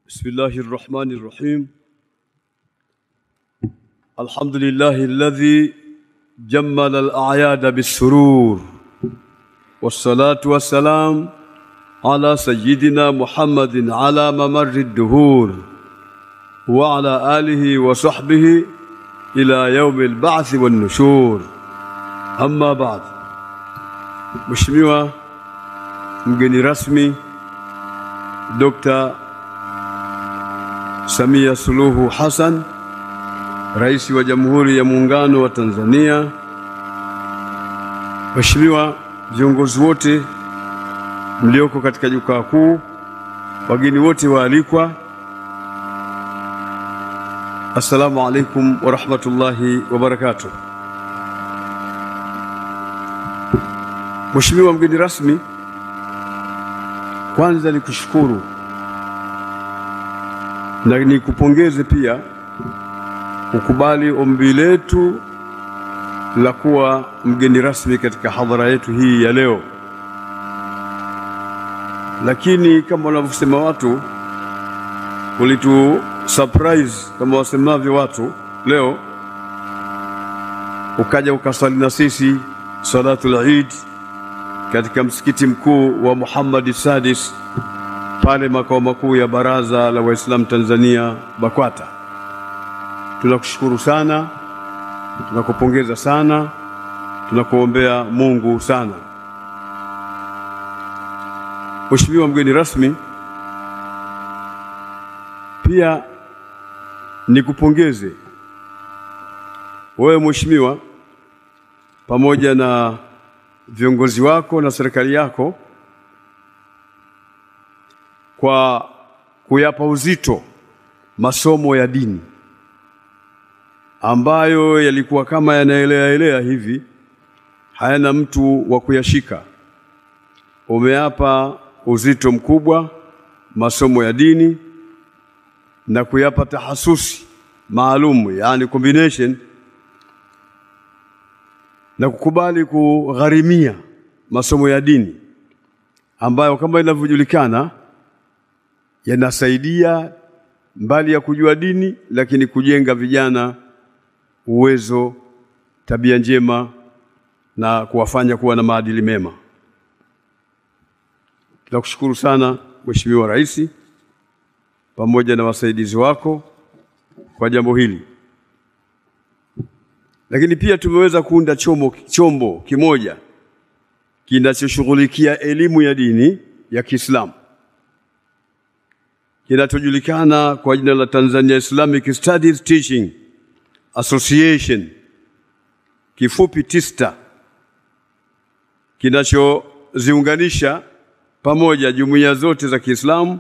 بسم الله الرحمن الرحيم الحمد لله الذي جمل الأعياد بالسرور والصلاة والسلام على سيدنا محمد على ممر الدهور وعلى آله وصحبه إلى يوم البعث والنشور أما بعد Mheshimiwa mgeni rasmi Dr. Samia Suluhu Hassan, Rais wa Jamhuri ya Muungano wa Tanzania, Mheshimiwa viongozi wote mlioko katika jukwaa kuu, wageni wote waalikwa, Assalamu alaikum wa rahmatullahi wa barakatuh. Mheshimiwa mgeni rasmi, kwanza ni kushukuru na nikupongeze pia kukubali ombi letu la kuwa mgeni rasmi katika hadhara yetu hii ya leo. Lakini kama wanavyosema watu, ulitu surprise kama wasemavyo watu leo, ukaja ukasali na sisi salatul Eid katika msikiti mkuu wa Muhammad Sadis pale makao makuu ya Baraza la Waislamu Tanzania BAKWATA. Tunakushukuru sana, tunakupongeza sana, tunakuombea Mungu sana. Mheshimiwa mgeni rasmi, pia nikupongeze wewe mheshimiwa, pamoja na viongozi wako na serikali yako kwa kuyapa uzito masomo ya dini ambayo yalikuwa kama yanaelea elea hivi, hayana mtu wa kuyashika. Umeapa uzito mkubwa masomo ya dini na kuyapa tahasusi maalum, yani combination, na kukubali kugharimia masomo ya dini ambayo kama inavyojulikana yanasaidia mbali ya kujua dini, lakini kujenga vijana uwezo, tabia njema na kuwafanya kuwa na maadili mema. Tunakushukuru sana Mheshimiwa Rais pamoja na wasaidizi wako kwa jambo hili, lakini pia tumeweza kuunda chombo, chombo kimoja kinachoshughulikia elimu ya dini ya Kiislamu kinachojulikana kwa jina la Tanzania Islamic Studies Teaching Association, kifupi TISTA, kinachoziunganisha pamoja jumuiya zote za Kiislamu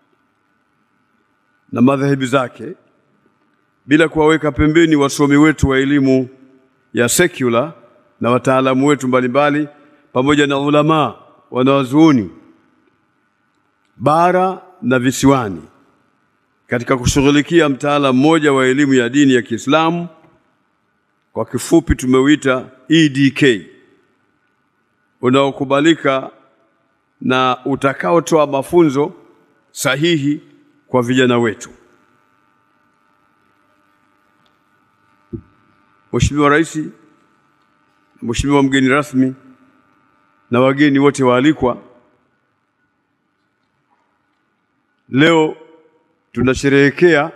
na madhehebu zake bila kuwaweka pembeni wasomi wetu wa elimu ya secular na wataalamu wetu mbalimbali pamoja na ulama wanawazuoni bara na visiwani katika kushughulikia mtaala mmoja wa elimu ya dini ya Kiislamu, kwa kifupi tumeuita EDK, unaokubalika na utakaotoa mafunzo sahihi kwa vijana wetu. Mheshimiwa Rais, Mheshimiwa mgeni rasmi na wageni wote waalikwa, Leo tunasherehekea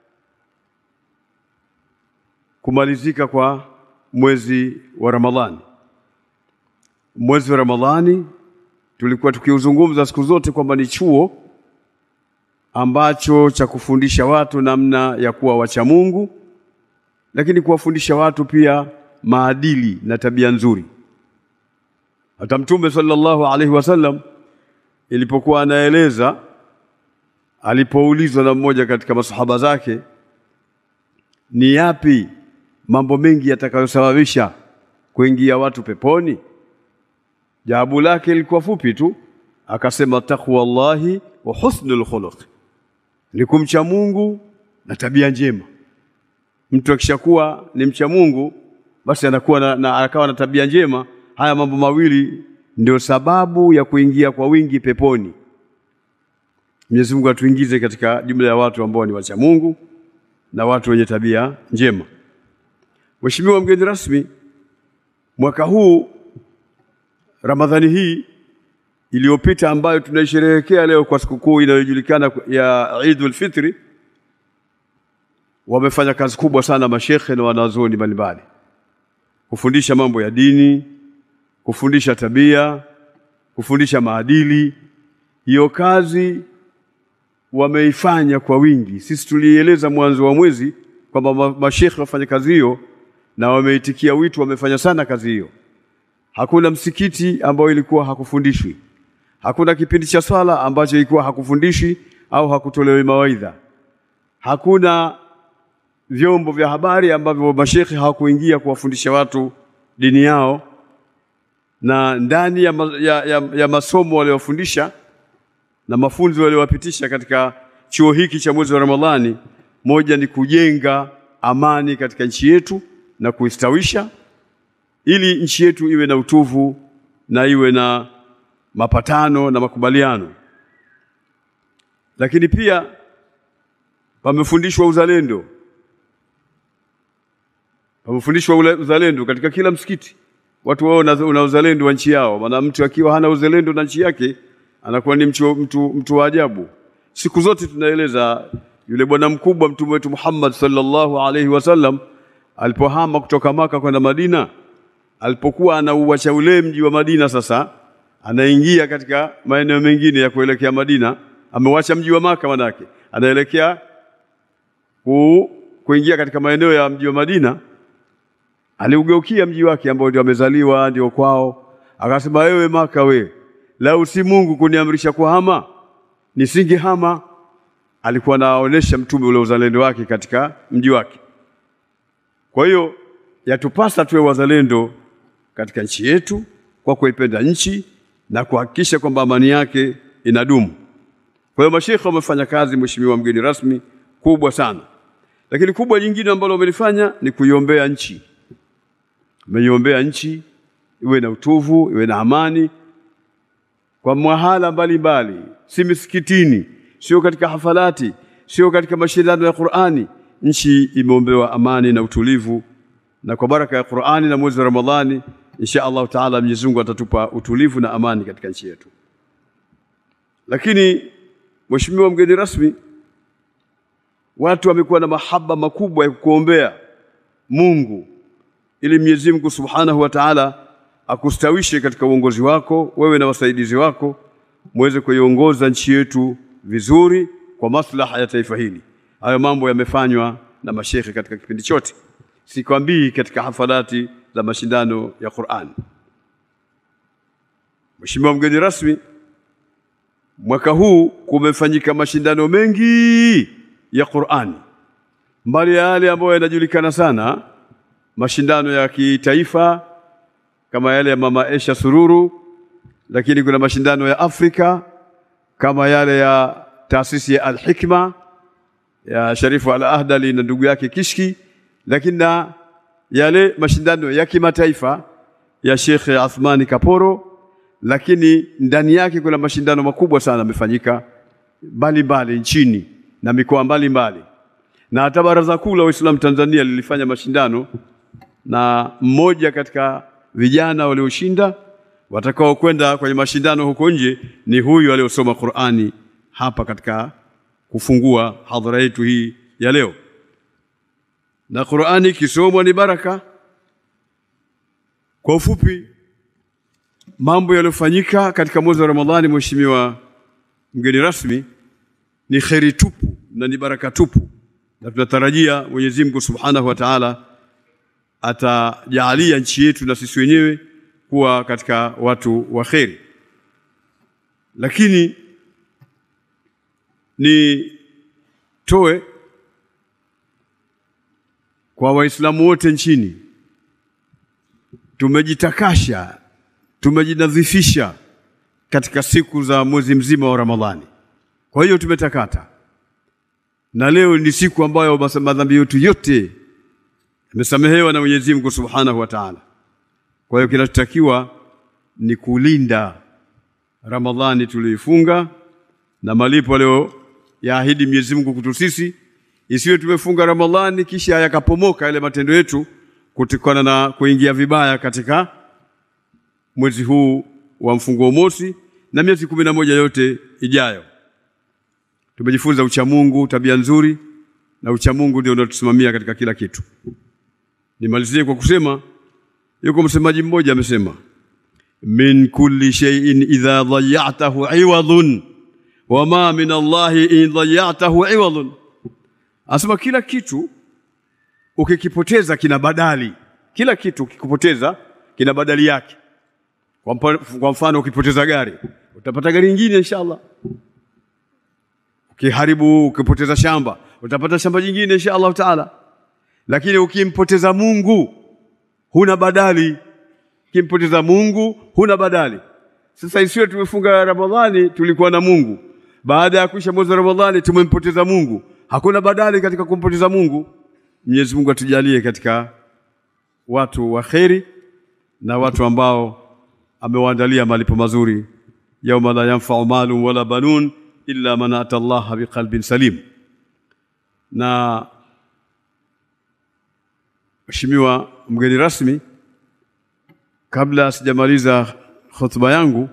kumalizika kwa mwezi wa Ramadhani. Mwezi wa Ramadhani tulikuwa tukiuzungumza siku zote kwamba ni chuo ambacho cha kufundisha watu namna ya kuwa wacha Mungu, lakini kuwafundisha watu pia maadili na tabia nzuri. Hata Mtume sallallahu alaihi wasallam ilipokuwa anaeleza alipoulizwa na mmoja katika masahaba zake, ni yapi mambo mengi yatakayosababisha kuingia watu peponi? Jawabu lake lilikuwa fupi tu, akasema taqwallahi wa husnul khuluq, ni kumcha Mungu na tabia njema. Mtu akishakuwa ni mcha Mungu, basi anakuwa na, na, akawa na tabia njema. Haya mambo mawili ndio sababu ya kuingia kwa wingi peponi. Mwenyezi Mungu atuingize katika jumla ya watu ambao ni wacha Mungu na watu wenye tabia njema. Mheshimiwa mgeni rasmi, mwaka huu Ramadhani hii iliyopita ambayo tunaisherehekea leo kwa sikukuu inayojulikana ya Eidul Fitri, wamefanya kazi kubwa sana mashekhe na wanazuoni mbalimbali kufundisha mambo ya dini, kufundisha tabia, kufundisha maadili. Hiyo kazi wameifanya kwa wingi. Sisi tulieleza mwanzo wa mwezi kwamba mashekhe wafanya kazi hiyo na wameitikia wito, wamefanya sana kazi hiyo. Hakuna msikiti ambao ilikuwa hakufundishwi, hakuna kipindi cha swala ambacho ilikuwa hakufundishi au hakutolewi mawaidha, hakuna vyombo vya habari ambavyo mashekhe hawakuingia kuwafundisha watu dini yao, na ndani ya, ma, ya, ya, ya masomo waliowafundisha na mafunzo waliowapitisha katika chuo hiki cha mwezi wa Ramadhani, moja ni kujenga amani katika nchi yetu na kuistawisha ili nchi yetu iwe na utuvu na iwe na mapatano na makubaliano. Lakini pia pamefundishwa uzalendo, pamefundishwa uzalendo katika kila msikiti, watu wao una uzalendo wa nchi yao. Maana mtu akiwa hana uzalendo na nchi yake anakuwa ni mtu, mtu, mtu wa ajabu. Siku zote tunaeleza yule bwana mkubwa Mtume wetu Muhammad sallallahu alaihi wasallam alipohama kutoka Maka kwenda Madina, alipokuwa anauacha ule mji wa Madina, sasa anaingia katika maeneo mengine ya kuelekea Madina. Amewacha mji wa Maka, manake anaelekea ku, kuingia katika maeneo ya mji wa Madina. Aliugeukia mji wake ambao ndio amezaliwa, ndio kwao, akasema, wewe Maka, we lau si Mungu kuniamrisha kuhama nisingehama. Alikuwa anaonesha mtume ule uzalendo wake katika mji wake. Kwa hiyo yatupasa tuwe wazalendo katika nchi yetu kwa kuipenda nchi na kuhakikisha kwamba amani yake inadumu. Kwa hiyo mashekhe wamefanya kazi, mheshimiwa mgeni rasmi, kubwa sana, lakini kubwa jingine ambalo wamelifanya ni kuiombea nchi. Wameiombea nchi iwe na utuvu, iwe na amani kwa mahala mbalimbali, si misikitini, sio katika hafalati, sio katika mashindano ya Qur'ani. Nchi imeombewa amani na utulivu, na kwa baraka ya Qur'ani na mwezi wa Ramadhani, insha Allah taala, Mwenyezi Mungu atatupa utulivu na amani katika nchi yetu. Lakini mheshimiwa mgeni rasmi, watu wamekuwa na mahaba makubwa ya kukuombea Mungu ili Mwenyezi Mungu Subhanahu wa Ta'ala akustawishe katika uongozi wako wewe na wasaidizi wako muweze kuiongoza nchi yetu vizuri kwa maslaha ya taifa hili. Hayo mambo yamefanywa na mashekhe katika kipindi chote, sikwambii katika hafalati za mashindano ya Qur'an. Mheshimiwa mgeni rasmi, mwaka huu kumefanyika mashindano mengi ya Qur'ani, mbali ya yale ambayo yanajulikana sana, mashindano ya kitaifa kama yale ya Mama Aisha Sururu, lakini kuna mashindano ya Afrika kama yale ya taasisi ya Al-Hikma ya Sharifu Al-Ahdali na ndugu yake Kishki, lakini na yale mashindano ya kimataifa ya Sheikh Athmani Kaporo, lakini ndani yake kuna mashindano makubwa sana yamefanyika mbalimbali nchini na mikoa mbalimbali, na hata Baraza Kuu la Waislamu Tanzania lilifanya mashindano na mmoja katika vijana walioshinda watakao kwenda kwenye mashindano huko nje ni huyu aliyosoma Qur'ani hapa katika kufungua hadhara yetu hii ya leo. Na Qur'ani ikisomwa ni baraka. Kwa ufupi, mambo yaliyofanyika katika mwezi wa Ramadhani, mheshimiwa mgeni rasmi, ni kheri tupu na ni baraka tupu, na tunatarajia Mwenyezi Mungu Subhanahu wa Ta'ala atajaalia nchi yetu na sisi wenyewe kuwa katika watu wa kheri. Lakini nitoe kwa Waislamu wote nchini, tumejitakasha, tumejinadhifisha katika siku za mwezi mzima wa Ramadhani. Kwa hiyo tumetakata, na leo ni siku ambayo madhambi yetu yote yamesamehewa na Mwenyezi Mungu Subhanahu wa Ta'ala. Kwa hiyo kinachotakiwa ni kulinda Ramadhani tuliyoifunga na malipo leo yaahidi Mwenyezi Mungu kutu sisi, isiwe tumefunga Ramadhani kisha yakapomoka yale matendo yetu kutokana na kuingia vibaya katika mwezi huu wa mfunguo mosi na miezi kumi na moja yote ijayo. Tumejifunza uchamungu, tabia nzuri, na uchamungu ndio unatusimamia katika kila kitu. Nimalizie kwa kusema, yuko msemaji mmoja amesema, min kulli shay'in idha dhayatahu iwadun wama min Allahi in dhayatahu iwadun, asema kila kitu ukikipoteza kina badali. Kila kitu ukikipoteza kina badali yake. Kwa mpa- Kwa mfano, ukipoteza gari utapata gari nyingine inshallah. Ukiharibu, ukipoteza shamba utapata shamba jingine insha Allah taala. Lakini ukimpoteza Mungu huna badali. Ukimpoteza Mungu huna badali. Sasa isiwe tumefunga Ramadhani tulikuwa na Mungu, baada ya kuisha mwezi wa Ramadhani tumempoteza Mungu, hakuna badali katika kumpoteza Mungu. Mwenyezi Mungu atujalie katika watu wa kheri na watu ambao amewaandalia malipo mazuri, yauma la yanfau malun wala banun illa man ata Allah biqalbin salim. Na Mheshimiwa mgeni rasmi, kabla sijamaliza hotuba yangu,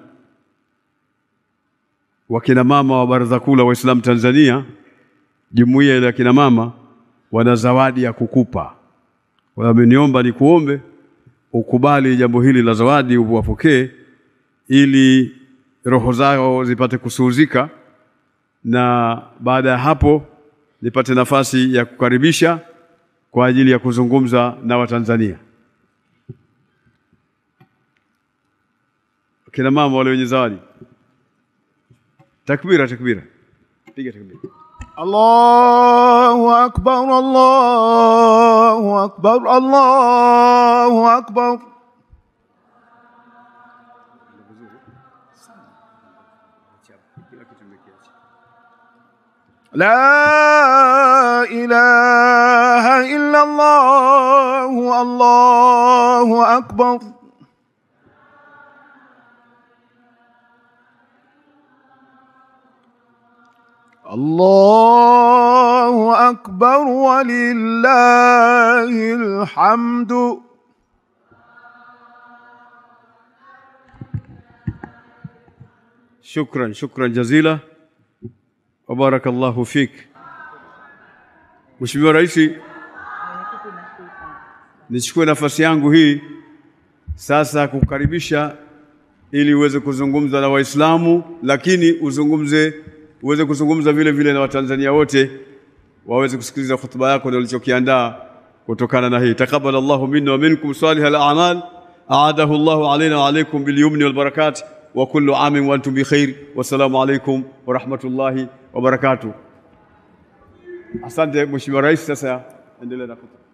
wakina mama wa Baraza Kuu la Waislamu Tanzania, jumuiya ile ya kina mama, wana zawadi ya kukupa. Wameniomba nikuombe ukubali jambo hili la zawadi, uwapokee ili roho zao zipate kusuhuzika, na baada ya hapo nipate nafasi ya kukaribisha kwa ajili ya kuzungumza na Watanzania. Kina mama wale wenye zawadi, takbira, takbira, piga takbira. الله أكبر الله أكبر الله أكبر لا إله إلا الله الله أكبر الله أكبر ولله الحمد Shukran, shukran jazila wa barakallahu fik. Mheshimiwa Rais, nichukue nafasi yangu hii sasa kukukaribisha ili uweze kuzungumza na Waislamu, lakini uzungumze uweze kuzungumza vile vile na Watanzania wote waweze kusikiliza hotuba yako na ulichokiandaa kutokana na hii. Taqabbal Allahu minna wa minkum salih al-a'mal aadahu Allahu alaina wa alaykum bil yumni wal barakat wa kullu amin wa antum bi khair. Wassalamu alaykum wa rahmatullahi wa barakatuh. Asante Mheshimiwa Rais, sasa endelea na hotuba.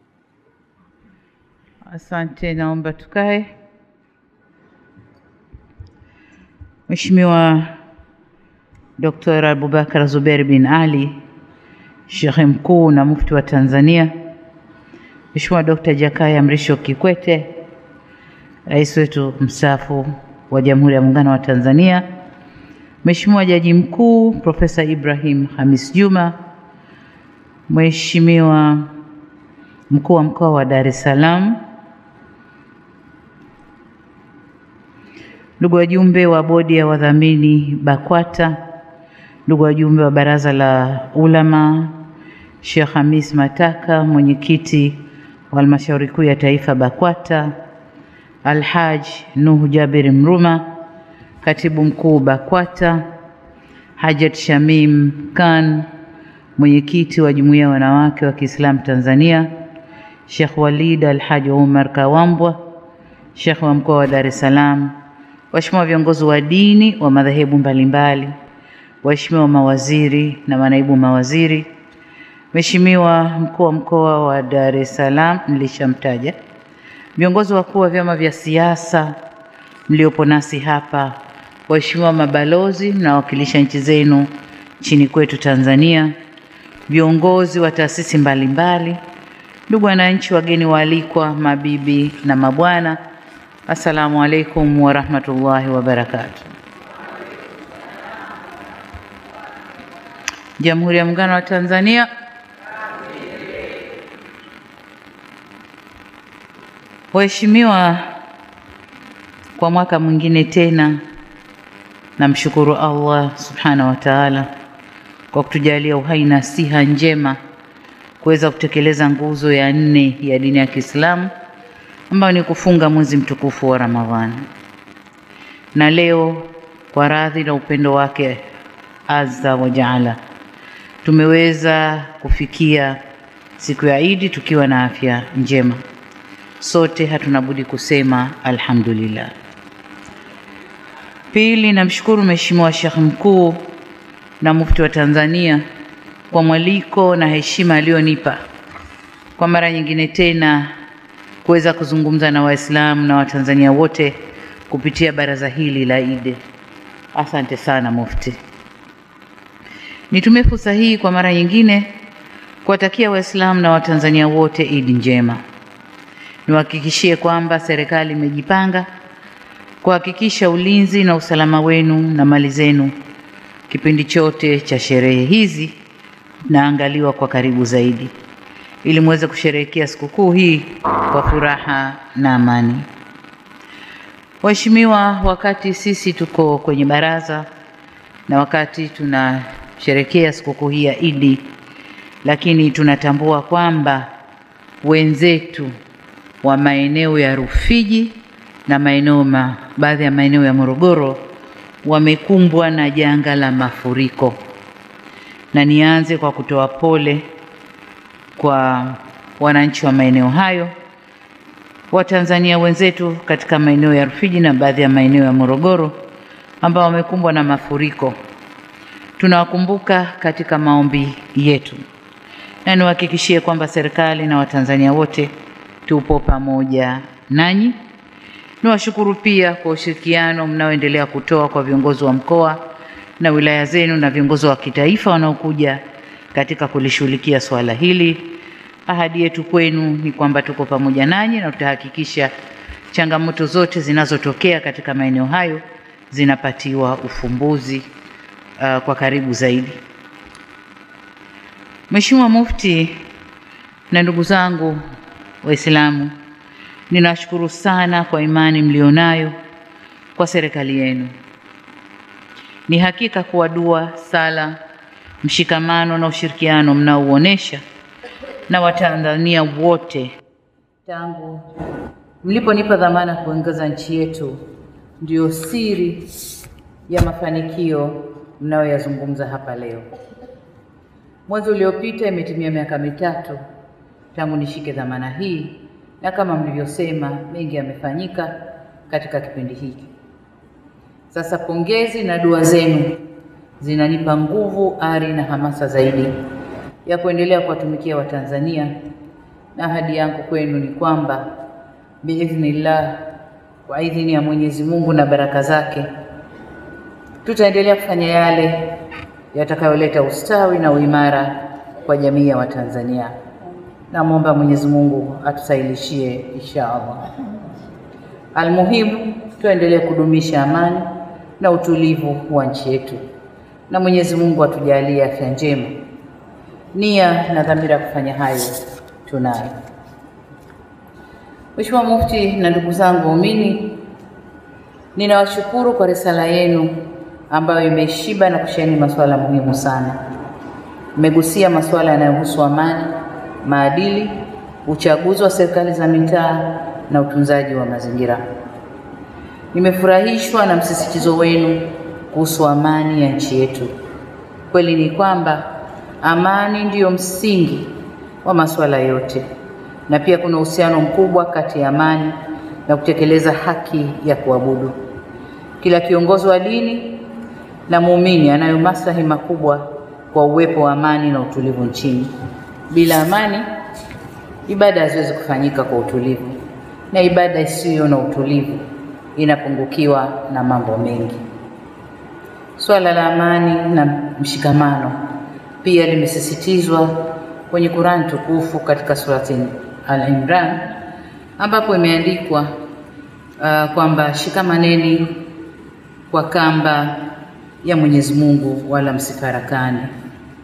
Asante, naomba tukae. Mheshimiwa Dr. Abubakar Zubeir bin Ali, Shekhe Mkuu na Mufti wa Tanzania, Mheshimiwa Dr. Jakaya Mrisho Kikwete, Rais wetu mstaafu wa Jamhuri ya Muungano wa Tanzania, Mheshimiwa Jaji Mkuu Profesa Ibrahim Hamis Juma, Mheshimiwa Mkuu wa Mkoa wa Dar es Salaam, ndugu wajumbe wa bodi ya wadhamini BAKWATA, ndugu wajumbe wa baraza la ulama, Sheikh Hamis Mataka, mwenyekiti wa halmashauri kuu ya taifa BAKWATA, Alhaj Nuhu Jabir Mruma, katibu mkuu BAKWATA, Hajat Shamim Khan, mwenyekiti wa jumuiya ya wanawake wa Kiislamu Tanzania, Sheikh Walid Alhaji Umar Kawambwa, Sheikh wa mkoa wa Dar es Salaam, waheshimiwa viongozi wa dini wa madhehebu mbalimbali, waheshimiwa mawaziri na manaibu mawaziri, Mheshimiwa mkuu wa mkoa wa Dar es Salaam nilishamtaja, viongozi wakuu wa vyama vya siasa mliopo nasi hapa, waheshimiwa mabalozi mnawakilisha nchi zenu nchini kwetu Tanzania, viongozi wa taasisi mbalimbali, ndugu wananchi, wageni waalikwa, mabibi na mabwana, assalamu alaikum wa rahmatullahi wa barakatuh. Jamhuri ya Muungano wa Tanzania. Waheshimiwa, kwa mwaka mwingine tena namshukuru Allah subhanahu wa ta'ala kwa kutujalia uhai na siha njema kuweza kutekeleza nguzo ya nne ya dini ya Kiislamu ambayo ni kufunga mwezi mtukufu wa Ramadhani. Na leo kwa radhi na upendo wake azza wa jaala tumeweza kufikia siku ya Idi tukiwa na afya njema. Sote hatuna budi kusema alhamdulillah. Pili, namshukuru Mheshimiwa Sheikh Mkuu na Mufti wa Tanzania kwa mwaliko na heshima aliyonipa kwa mara nyingine tena kuweza kuzungumza na Waislamu na Watanzania wote kupitia baraza hili la Idi. Asante sana Mufti. Nitumie fursa hii kwa mara nyingine kuwatakia Waislamu na Watanzania wote Idi njema. Niwahakikishie kwamba serikali imejipanga kuhakikisha ulinzi na usalama wenu na mali zenu kipindi chote cha sherehe hizi naangaliwa kwa karibu zaidi ili muweze kusherehekea sikukuu hii kwa furaha na amani. Waheshimiwa, wakati sisi tuko kwenye baraza na wakati tunasherehekea sikukuu hii ya Idi, lakini tunatambua kwamba wenzetu wa maeneo ya Rufiji na maeneo ma, baadhi ya maeneo ya Morogoro wamekumbwa na janga la mafuriko, na nianze kwa kutoa pole kwa wananchi wa maeneo hayo, Watanzania wenzetu katika maeneo ya Rufiji na baadhi ya maeneo ya Morogoro ambao wamekumbwa na mafuriko. Tunawakumbuka katika maombi yetu, na niwahakikishie kwamba serikali na Watanzania wote tupo pamoja nanyi. Niwashukuru pia kwa ushirikiano mnaoendelea kutoa kwa viongozi wa mkoa na wilaya zenu na viongozi wa kitaifa wanaokuja katika kulishughulikia swala hili. Ahadi yetu kwenu ni kwamba tuko pamoja nanyi na tutahakikisha changamoto zote zinazotokea katika maeneo hayo zinapatiwa ufumbuzi uh, kwa karibu zaidi. Mheshimiwa Mufti na ndugu zangu Waislamu, ninashukuru sana kwa imani mlionayo kwa serikali yenu. Ni hakika kuwa dua, sala, mshikamano na ushirikiano mnaouonesha na Watanzania wote tangu mliponipa dhamana kuongoza nchi yetu ndio siri ya mafanikio mnayoyazungumza hapa leo. Mwezi uliopita imetimia miaka mitatu tangu nishike dhamana hii, na kama mlivyosema, mengi yamefanyika katika kipindi hiki. Sasa pongezi na dua zenu zinanipa nguvu, ari na hamasa zaidi ya kuendelea kuwatumikia Watanzania, na ahadi yangu kwenu ni kwamba biidhnillah, kwa idhini ya Mwenyezi Mungu na baraka zake, tutaendelea kufanya yale yatakayoleta ustawi na uimara kwa jamii ya Watanzania. Namwomba Mwenyezi Mungu atusahilishie insha Allah. Almuhimu, tuendelee kudumisha amani na utulivu wa nchi yetu, na Mwenyezi Mungu atujalie afya njema. Nia na dhamira ya kufanya hayo tunayo. Mheshimiwa Mufti na ndugu zangu waumini, ninawashukuru kwa risala yenu ambayo imeshiba na kusheheni masuala muhimu sana. Mmegusia masuala yanayohusu amani, maadili, uchaguzi wa serikali za mitaa na utunzaji wa mazingira. Nimefurahishwa na msisitizo wenu kuhusu amani ya nchi yetu. Kweli ni kwamba amani ndiyo msingi wa masuala yote, na pia kuna uhusiano mkubwa kati ya amani na kutekeleza haki ya kuabudu. Kila kiongozi wa dini na muumini anayo maslahi makubwa kwa uwepo wa amani na utulivu nchini. Bila amani, ibada haziwezi kufanyika kwa utulivu, na ibada isiyo na utulivu inapungukiwa na mambo mengi. Swala la amani na mshikamano pia limesisitizwa kwenye Qur'an tukufu katika surati Al-Imran ambapo imeandikwa uh, kwamba shikamaneni kwa kamba ya Mwenyezi Mungu wala msifarakane.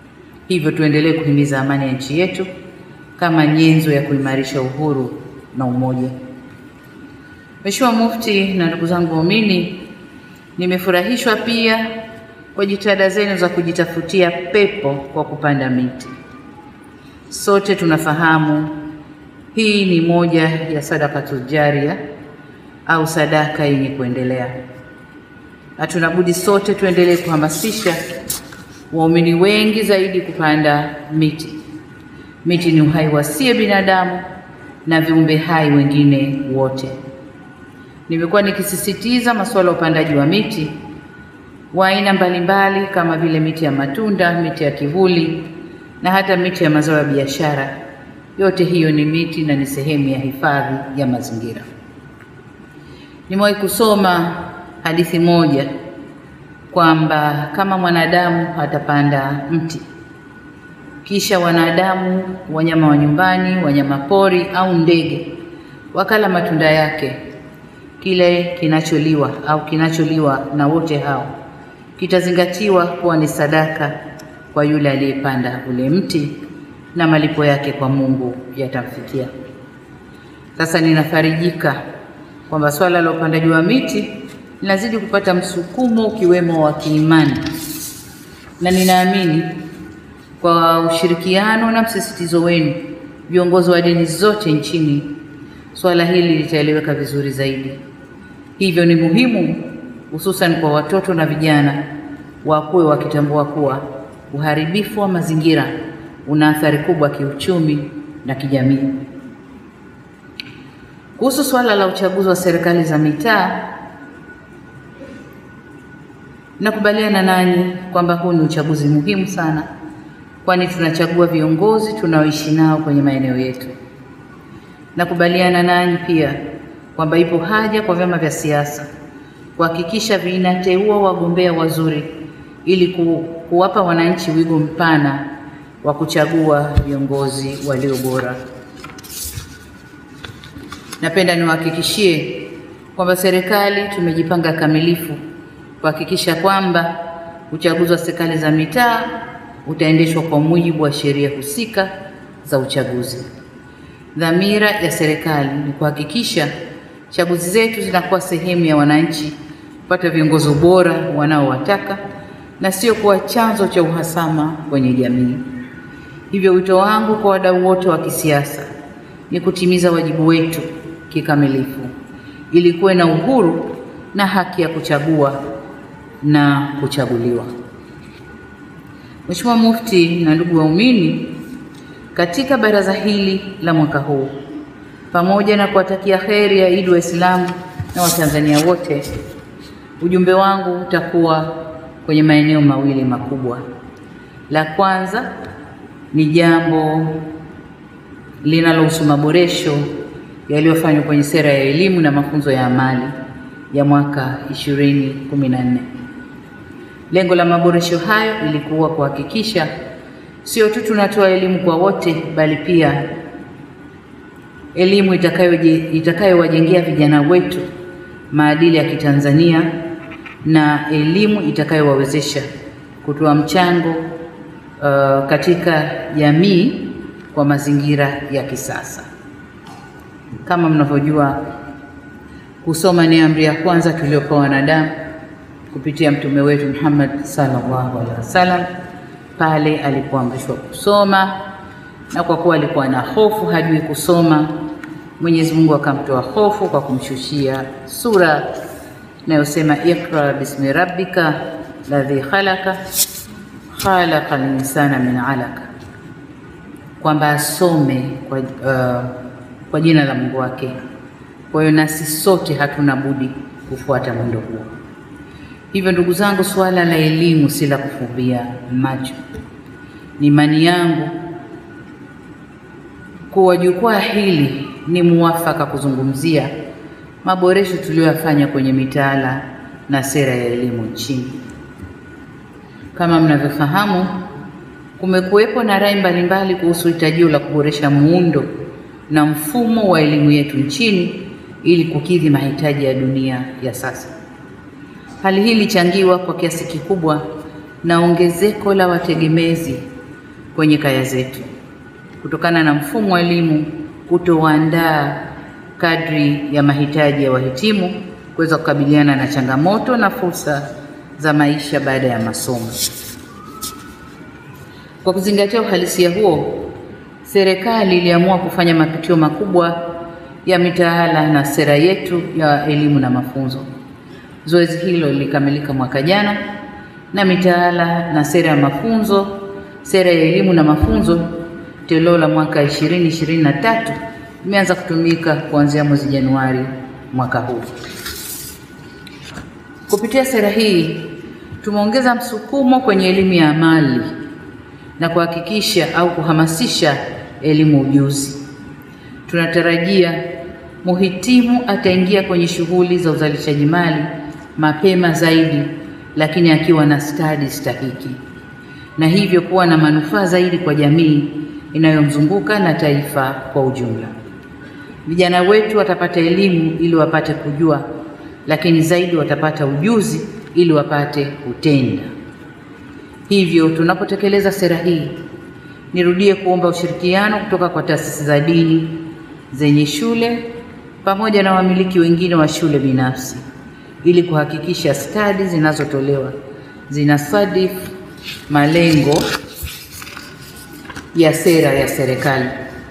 Hivyo tuendelee kuhimiza amani ya nchi yetu kama nyenzo ya kuimarisha uhuru na umoja. Mheshimiwa Mufti na ndugu zangu waumini, nimefurahishwa pia kwa jitihada zenu za kujitafutia pepo kwa kupanda miti. Sote tunafahamu hii ni moja ya sadakatul jaria au sadaka yenye kuendelea. Hatuna budi sote tuendelee kuhamasisha waumini wengi zaidi kupanda miti. Miti ni uhai wasie binadamu na viumbe hai wengine wote. Nimekuwa nikisisitiza masuala ya upandaji wa miti wa aina mbalimbali kama vile miti ya matunda, miti ya kivuli na hata miti ya mazao ya biashara. Yote hiyo ni miti na ni sehemu ya hifadhi ya mazingira. Nimewahi kusoma hadithi moja kwamba kama mwanadamu atapanda mti kisha wanadamu, wanyama wa nyumbani, wanyama pori au ndege wakala matunda yake, kile kinacholiwa au kinacholiwa na wote hao kitazingatiwa kuwa ni sadaka kwa yule aliyepanda ule mti na malipo yake kwa Mungu yatamfikia. Sasa ninafarijika kwamba swala la upandaji wa miti linazidi kupata msukumo ukiwemo wa kiimani, na ninaamini kwa ushirikiano na msisitizo wenu viongozi wa dini zote nchini, swala hili litaeleweka vizuri zaidi. Hivyo ni muhimu hususan kwa watoto na vijana wakuwe wakitambua kuwa uharibifu wa mazingira una athari kubwa kiuchumi na kijamii. Kuhusu swala la uchaguzi wa serikali za mitaa, nakubaliana nanyi kwamba huu ni uchaguzi muhimu sana, kwani tunachagua viongozi tunaoishi nao kwenye maeneo yetu. Nakubaliana nanyi pia kwamba ipo haja kwa vyama vya siasa kuhakikisha vinateua wagombea wazuri ili ku, kuwapa wananchi wigo mpana wa kuchagua viongozi walio bora. Napenda niwahakikishie kwamba serikali tumejipanga kamilifu kuhakikisha kwamba uchaguzi wa serikali za mitaa utaendeshwa kwa mujibu wa sheria husika za uchaguzi. Dhamira ya serikali ni kuhakikisha chaguzi zetu zinakuwa sehemu ya wananchi kupata viongozi bora wanaowataka na sio kuwa chanzo cha uhasama kwenye jamii. Hivyo wito wangu kwa wadau wote wa kisiasa ni kutimiza wajibu wetu kikamilifu ili kuwe na uhuru na haki ya kuchagua na kuchaguliwa. Mheshimiwa Mufti na ndugu waumini, katika baraza hili la mwaka huu, pamoja na kuwatakia kheri ya Idi Waislamu na Watanzania wote, ujumbe wangu utakuwa kwenye maeneo mawili makubwa. La kwanza ni jambo linalohusu maboresho yaliyofanywa kwenye sera ya elimu na mafunzo ya amali ya mwaka 2014. Lengo la maboresho hayo ilikuwa kuhakikisha sio tu tunatoa elimu kwa wote, bali pia elimu itakayowajengea vijana wetu maadili ya Kitanzania na elimu itakayowawezesha kutoa mchango uh, katika jamii kwa mazingira ya kisasa. Kama mnavyojua, kusoma ni amri ya kwanza tuliopewa wanadamu kupitia mtume wetu Muhammad sallallahu alaihi wasallam pale alipoamrishwa kusoma, na kwa kuwa alikuwa na hofu, hajui kusoma, Mwenyezi Mungu akamtoa hofu kwa kumshushia sura inayosema iqra bismi rabbika ladhi khalaqa khalaqa linsana min alaka, kwamba asome kwa, uh, kwa jina la Mungu wake. Kwa hiyo nasi sote hatuna budi kufuata mwendo huo. Hivyo ndugu zangu, suala la elimu si la kufumbia macho. Ni imani yangu kuwa jukwaa hili ni muwafaka kuzungumzia maboresho tuliyoyafanya kwenye mitaala na sera ya elimu nchini. Kama mnavyofahamu, kumekuwepo na rai mbalimbali kuhusu hitajio la kuboresha muundo na mfumo wa elimu yetu nchini ili kukidhi mahitaji ya dunia ya sasa. Hali hii ilichangiwa kwa kiasi kikubwa na ongezeko la wategemezi kwenye kaya zetu kutokana na mfumo wa elimu kutowaandaa kadri ya mahitaji ya wahitimu kuweza kukabiliana na changamoto na fursa za maisha baada ya masomo. Kwa kuzingatia uhalisia huo, serikali iliamua kufanya mapitio makubwa ya mitaala na sera yetu ya elimu na mafunzo. Zoezi hilo lilikamilika mwaka jana na mitaala na sera ya mafunzo, sera ya elimu na mafunzo toleo la mwaka 2023 imeanza kutumika kuanzia mwezi Januari mwaka huu. Kupitia sera hii tumeongeza msukumo kwenye elimu ya amali na kuhakikisha au kuhamasisha elimu ujuzi. Tunatarajia muhitimu ataingia kwenye shughuli za uzalishaji mali mapema zaidi, lakini akiwa na stadi stahiki, na hivyo kuwa na manufaa zaidi kwa jamii inayomzunguka na taifa kwa ujumla. Vijana wetu watapata elimu ili wapate kujua, lakini zaidi watapata ujuzi ili wapate kutenda. Hivyo tunapotekeleza sera hii, nirudie kuomba ushirikiano kutoka kwa taasisi za dini zenye shule pamoja na wamiliki wengine wa shule binafsi ili kuhakikisha stadi zinazotolewa zinasadifu malengo ya sera ya serikali.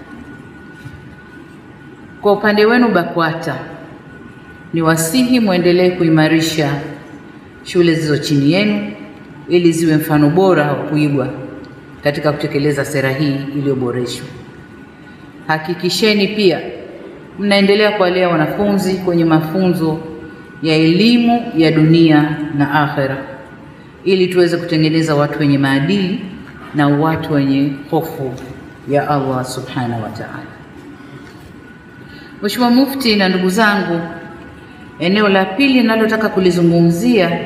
Kwa upande wenu BAKWATA, ni wasihi mwendelee kuimarisha shule zilizo chini yenu ili ziwe mfano bora wa kuigwa katika kutekeleza sera hii iliyoboreshwa. Hakikisheni pia mnaendelea kuwalea wanafunzi kwenye mafunzo ya elimu ya dunia na akhera ili tuweze kutengeneza watu wenye maadili na watu wenye hofu ya Allah subhanahu wa ta'ala. Mheshimiwa Mufti na ndugu zangu, eneo la pili ninalotaka kulizungumzia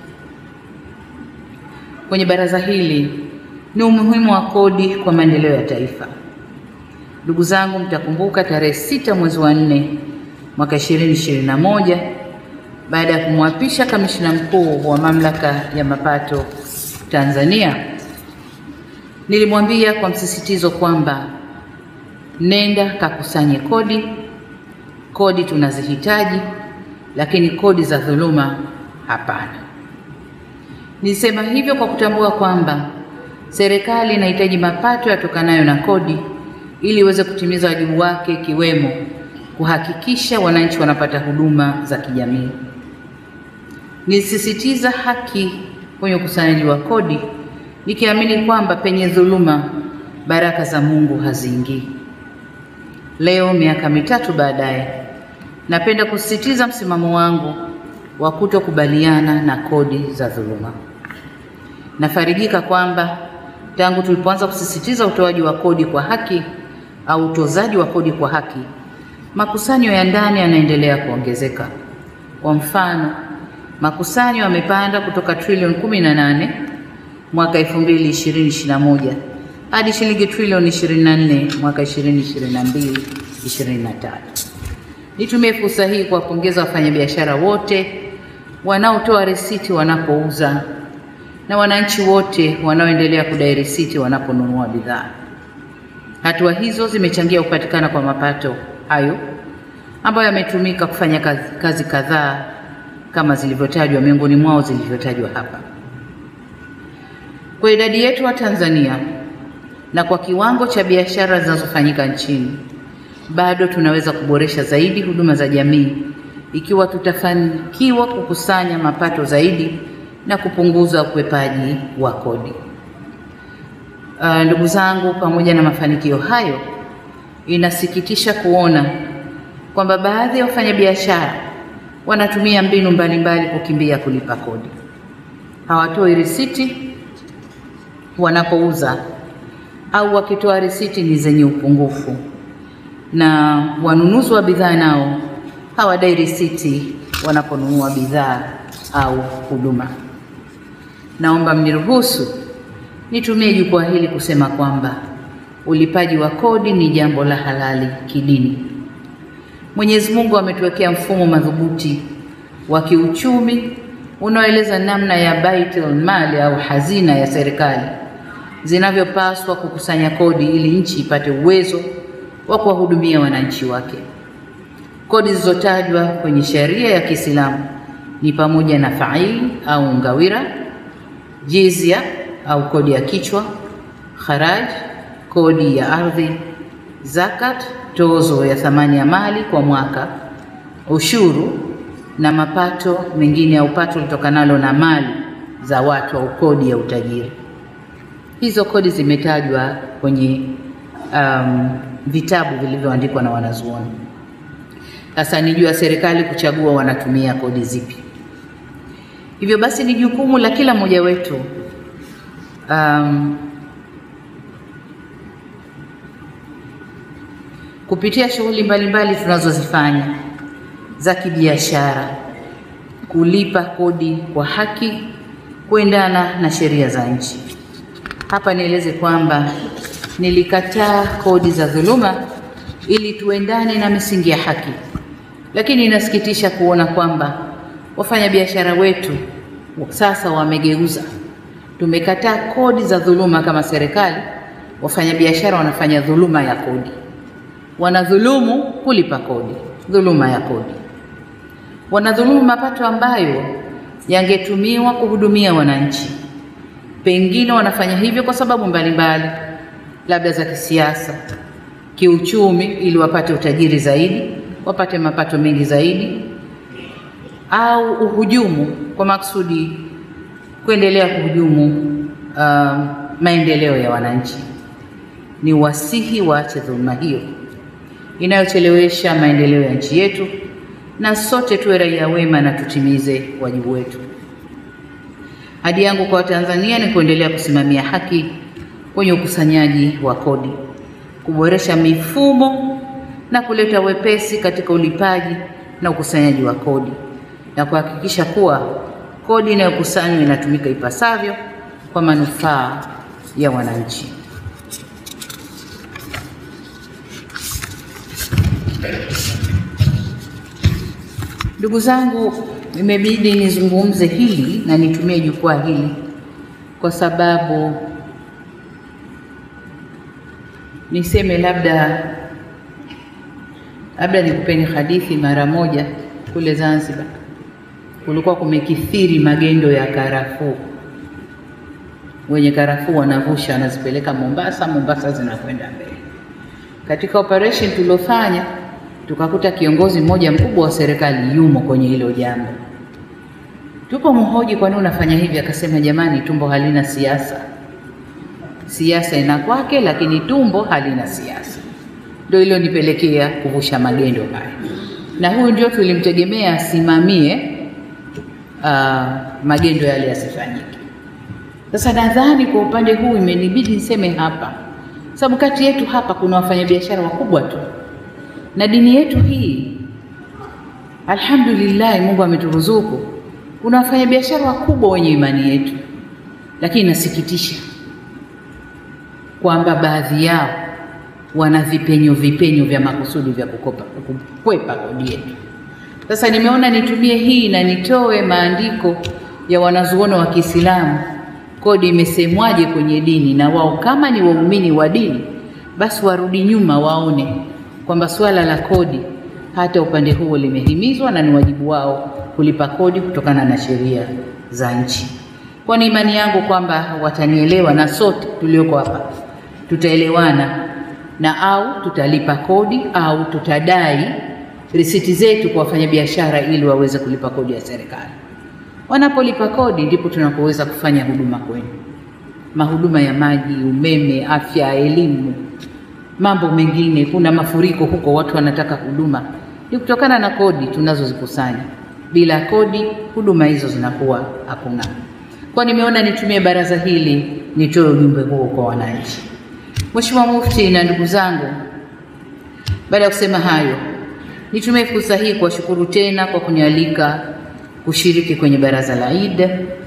kwenye baraza hili ni umuhimu wa kodi kwa maendeleo ya taifa. Ndugu zangu, mtakumbuka tarehe sita mwezi wa nne mwaka 2021 baada ya kumwapisha kamishna mkuu wa mamlaka ya mapato Tanzania, nilimwambia kwa msisitizo kwamba nenda kakusanye kodi, kodi tunazihitaji, lakini kodi za dhuluma hapana. Nilisema hivyo kwa kutambua kwamba serikali inahitaji mapato yatokanayo na kodi ili iweze kutimiza wajibu wake ikiwemo kuhakikisha wananchi wanapata huduma za kijamii. Nilisisitiza haki kwenye ukusanyaji wa kodi nikiamini kwamba penye dhuluma baraka za Mungu haziingii. Leo miaka mitatu baadaye, napenda kusisitiza msimamo wangu wa kutokubaliana na kodi za dhuluma. Nafarijika kwamba tangu tulipoanza kusisitiza utoaji wa kodi kwa haki au utozaji wa kodi kwa haki, makusanyo ya ndani yanaendelea kuongezeka. Kwa mfano, makusanyo yamepanda kutoka trilioni 18 mwaka 2020-2021 hadi shilingi trilioni 24 mwaka 2022-2023. Nitumie fursa hii kuwapongeza wafanyabiashara wote wanaotoa risiti wanapouza na wananchi wote wanaoendelea kudai risiti wanaponunua bidhaa. Hatua hizo zimechangia kupatikana kwa mapato hayo ambayo yametumika kufanya kazi, kazi kadhaa kama zilivyotajwa, miongoni mwao zilivyotajwa hapa. Kwa idadi yetu wa Tanzania na kwa kiwango cha biashara zinazofanyika nchini, bado tunaweza kuboresha zaidi huduma za jamii ikiwa tutafanikiwa kukusanya mapato zaidi na kupunguza ukwepaji wa kodi. Uh, ndugu zangu, pamoja na mafanikio hayo, inasikitisha kuona kwamba baadhi ya wafanyabiashara wanatumia mbinu mbalimbali kukimbia kulipa kodi. Hawatoi risiti wanapouza au wakitoa risiti ni zenye upungufu, na wanunuzi wa bidhaa nao hawadai risiti wanaponunua bidhaa au huduma. Naomba mniruhusu nitumie jukwaa hili kusema kwamba ulipaji wa kodi ni jambo la halali kidini. Mwenyezi Mungu ametuwekea mfumo madhubuti wa kiuchumi unaoeleza namna ya baitul mali au hazina ya serikali zinavyopaswa kukusanya kodi ili nchi ipate uwezo wa kuwahudumia wananchi wake. Kodi zilizotajwa kwenye sheria ya Kiislamu ni pamoja na faili au ngawira, jizya au kodi ya kichwa, kharaj, kodi ya ardhi, zakat, tozo ya thamani ya mali kwa mwaka, ushuru na mapato mengine au pato litokanalo na mali za watu au kodi ya utajiri. Hizo kodi zimetajwa kwenye um, vitabu vilivyoandikwa na wanazuoni. Sasa ni juu ya serikali kuchagua wanatumia kodi zipi. Hivyo basi ni jukumu la kila mmoja wetu um, kupitia shughuli mbalimbali tunazozifanya za kibiashara kulipa kodi kwa haki kuendana na sheria za nchi. Hapa nieleze kwamba nilikataa kodi za dhuluma ili tuendane na misingi ya haki, lakini inasikitisha kuona kwamba wafanyabiashara wetu sasa wamegeuza. Tumekataa kodi za dhuluma kama serikali, wafanyabiashara wanafanya dhuluma ya kodi, wanadhulumu kulipa kodi, dhuluma ya kodi, wanadhulumu mapato ambayo yangetumiwa kuhudumia wananchi. Pengine wanafanya hivyo kwa sababu mbalimbali, labda za kisiasa, kiuchumi, ili wapate utajiri zaidi, wapate mapato mengi zaidi, au uhujumu kwa maksudi kuendelea kuhujumu uh, maendeleo ya wananchi. Ni wasihi waache dhuluma hiyo inayochelewesha maendeleo ya nchi yetu, na sote tuwe raia wema na tutimize wajibu wetu. Ahadi yangu kwa Watanzania ni kuendelea kusimamia haki kwenye ukusanyaji wa kodi, kuboresha mifumo na kuleta wepesi katika ulipaji na ukusanyaji wa kodi na kuhakikisha kuwa kodi inayokusanywa inatumika ipasavyo kwa manufaa ya wananchi. Ndugu zangu, imebidi nizungumze hili na nitumie jukwaa hili kwa sababu niseme labda labda nikupeni hadithi. Mara moja kule Zanzibar kulikuwa kumekithiri magendo ya karafuu. Wenye karafuu wanavusha wanazipeleka Mombasa, Mombasa zinakwenda mbele. Katika operation tuliofanya tukakuta kiongozi mmoja mkubwa wa serikali yumo kwenye hilo jambo. Tupo mhoji, kwa nini unafanya hivi? Akasema, jamani, tumbo halina siasa. Siasa ina kwake, lakini tumbo halina siasa. Ndio ilionipelekea kuvusha magendo haya, na huyu ndio tulimtegemea asimamie uh, magendo yale yasifanyike. Sasa nadhani kwa upande huu imenibidi niseme hapa, sababu kati yetu hapa kuna wafanyabiashara wakubwa tu na dini yetu hii, alhamdulillah, Mungu ameturuzuku kuna wafanyabiashara wakubwa wenye imani yetu, lakini inasikitisha kwamba baadhi yao wana vipenyo vipenyo vya makusudi vya kukopa kukwepa kodi yetu. Sasa nimeona nitumie hii na nitoe maandiko ya wanazuoni wa Kiislamu, kodi imesemwaje kwenye dini, na wao kama ni waumini wa dini, basi warudi nyuma waone kwamba suala la kodi hata upande huo limehimizwa na ni wajibu wao kulipa kodi kutokana na sheria za nchi. Kwa ni imani yangu kwamba watanielewa na sote tulioko hapa tutaelewana na au tutalipa kodi au tutadai risiti zetu kwa wafanyabiashara ili waweze kulipa kodi ya serikali. Wanapolipa kodi ndipo tunapoweza kufanya huduma kwenu, mahuduma ya maji, umeme, afya, elimu, mambo mengine. Kuna mafuriko huko, watu wanataka huduma, ni kutokana na kodi tunazozikusanya. Bila kodi, huduma hizo zinakuwa hakuna. Kwa nimeona nitumie baraza hili nitoe ujumbe huo kwa wananchi. Mheshimiwa Mufti na ndugu zangu, baada ya kusema hayo, nitumie fursa hii kuwashukuru tena kwa kunialika kushiriki kwenye baraza la Eid.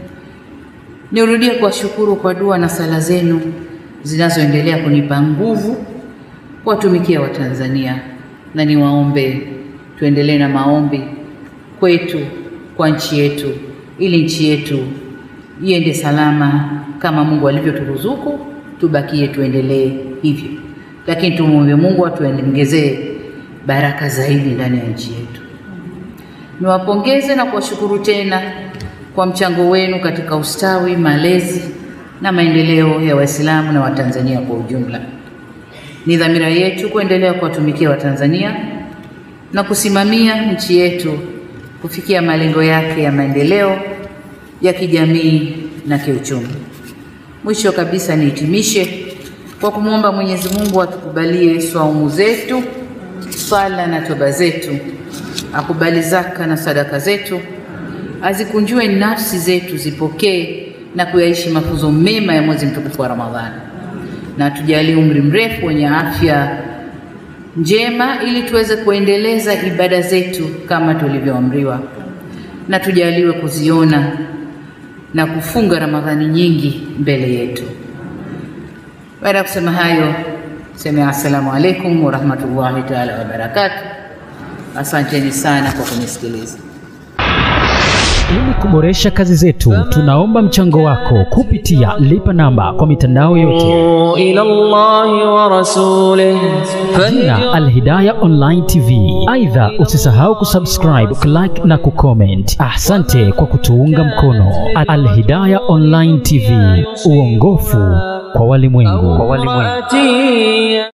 Nirudie kuwashukuru kwa dua na sala zenu zinazoendelea kunipa nguvu kuwatumikia Watanzania, na niwaombe tuendelee na maombi kwetu kwa nchi yetu, ili nchi yetu iende salama kama Mungu alivyoturuzuku tubakie tuendelee hivyo, lakini tumwombe Mungu atuongezee baraka zaidi ndani ya nchi yetu. Niwapongeze na kuwashukuru tena kwa mchango wenu katika ustawi, malezi na maendeleo ya Waislamu na Watanzania kwa ujumla. Ni dhamira yetu kuendelea kuwatumikia Watanzania na kusimamia nchi yetu kufikia malengo yake ya maendeleo ya kijamii na kiuchumi. Mwisho kabisa, nihitimishe kwa kumwomba Mwenyezi Mungu atukubalie swaumu zetu, sala na toba zetu, akubali zaka na sadaka zetu, azikunjue nafsi zetu zipokee na kuyaishi mafunzo mema ya mwezi mtukufu wa Ramadhani, na tujalie umri mrefu wenye afya njema ili tuweze kuendeleza ibada zetu kama tulivyoamriwa, na tujaliwe kuziona na kufunga Ramadhani nyingi mbele yetu. Baada ya kusema hayo, sema assalamu alaikum warahmatullahi taala wabarakatuh. Asanteni sana kwa kunisikiliza. Ili kuboresha kazi zetu, tunaomba mchango wako kupitia lipa namba kwa mitandao yote إلى الله ورسوله jina Alhidaya Online TV. Aidha, usisahau kusubscribe, kulike na kucomment. Asante kwa kutuunga mkono. Alhidaya Online TV, uongofu kwa walimwengu. فهدي